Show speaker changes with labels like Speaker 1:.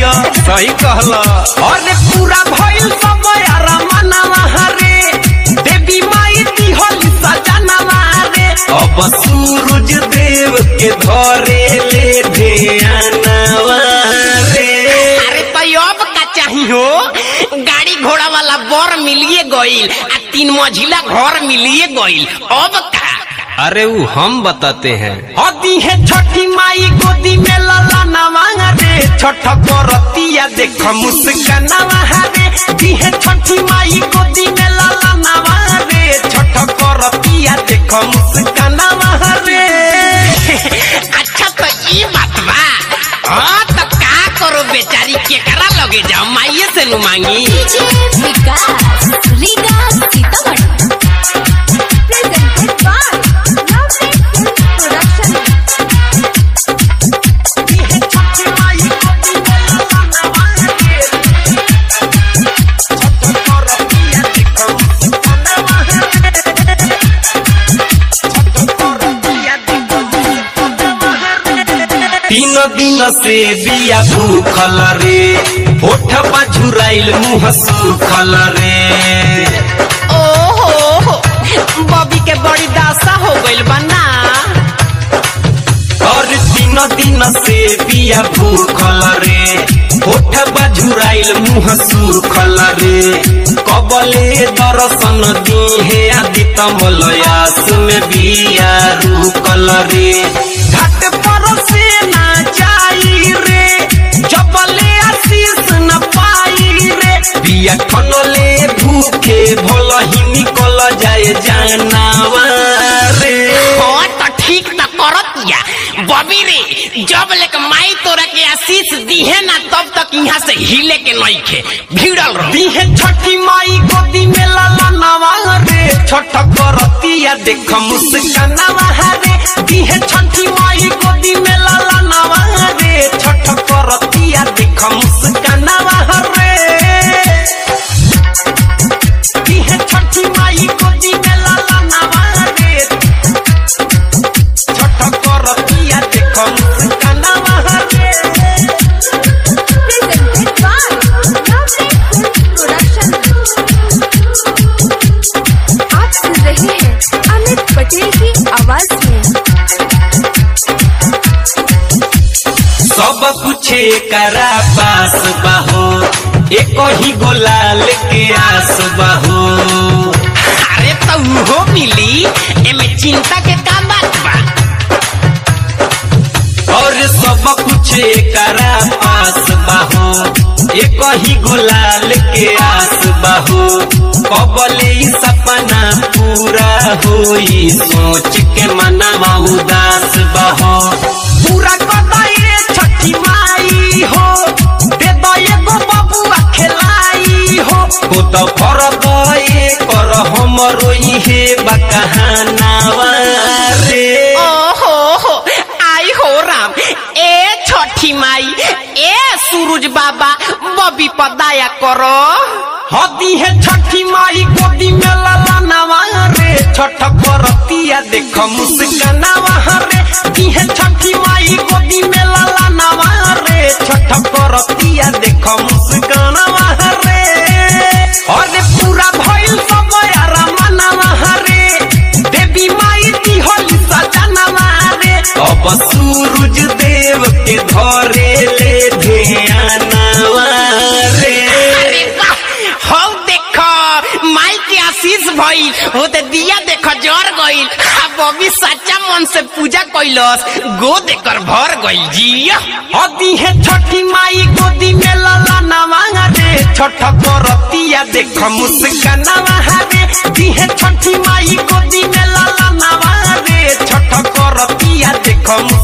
Speaker 1: जिया सही कहला अरे पूरा भइल सब यारा मनवा रे देवी माई दिहल सजनवा रे अब सूरज देव के धरे ले ध्यानवा रे
Speaker 2: अरे तो अब का चाही हो गाड़ी घोड़ा वाला बर मिलिए गईल आ तीन मंजिला घर मिलिए गईल अब का
Speaker 1: अरे वो हम बताते हैं हदी है छठी माई गोदी में लला नवा रे छठ करतिया देख मुस्कानवा रे दी है छठी माई गोदी में लला नवा रे छठ करतिया देख मुस्कानवा रे
Speaker 2: अच्छा तो ये बात बा हाँ तो का करो बेचारी केकरा लगे जाओ माइये से नु मांगी
Speaker 3: DJ Vikas Riga Sitamarhi presented by lovely production
Speaker 1: दी है छठी माई गोदी में लला नवा रे छठ करतिया देख मुस्कानवा रे तीन दिन से बिया भूखल रे होठ झुराइल मुंह सुखल रे
Speaker 2: ओहो बॉबी के बड़ी दासा हो गइल बा ना
Speaker 1: और तीन दिन से बिया भूखल रे होठ झुराइल मुंह सुखल रे कबले दर्शन दीहे आदि तमलयास में बिया रुकल रे घाट पर से ना जाई रे जबले आशीष न पाई रे बिया खनले भूखे भल ही निकल जाए जानवा रे
Speaker 2: हाँ तो ठीक तो करतिया बॉबी रे जब लेके माई तोरा के आशीष दीहे ना तब तक यहाँ से हिले के नइखे भिड़ल रह
Speaker 1: दिहे छठी माई गोदी में लाला नवा रे छठ करतिया देख मुस्कानवा रे दिहे छठी माई गोदी में लाला नवा रे छठ करतिया देख मुस्कानवा रे दिहे छठी माई गोदी में लाला नवा रे छठ करतिया देख मुस्कानवा रे
Speaker 3: प्रेजेंटेड बाय लवली प्रोडक्शन आप सुन रहे हैं अमित पटेल की आवाज में
Speaker 1: सब कुछ करा पास बाहो एक ही गोलाल के आस बाहो
Speaker 2: अरे तो उहो मिली एमे चिंता के का बात बा
Speaker 1: और सब कुछ करा पास बाहो एक ही गोलाल के आस बाहो कबले ई सपना पूरा होई सोच के मनवा उदास बाहो पूरा कदाई रे छठी माई हो दे दो एगो बबुआ खेलाई हो हो तो कर दए कर हमरो इहे बकहानावा रे
Speaker 2: ओहो हो आई हो राम ए छठी माई ए सूरज बाबा बबी पर दया करो
Speaker 1: हदी है छठी माई गोदी में लाला नवा रे छठ करतिया देख मुस्कानवा रे दी है छठी माई गोदी में लाला नवा रे छठ करतिया देख मुस्कानवा रे अरे पूरा भइल सब यारा मनवा रे देवी माई दिहल सजनवा रे अब सूरज देव के धरे ले ध्यानवा रे
Speaker 2: अरे वाह हौ देख माई के आशीष भइल हो ते दिया देख जर गइल आ बबी सच्चा मन से पूजा कइलस गोद एकर भर गइल जिया
Speaker 1: हदी है छठी माई गोदी में लाला नवा रे छठ करतिया देख मुस्कानवा रे दी है छठी माई गोदी में लाला नवा रे छठ करतिया देख मुस्कानवा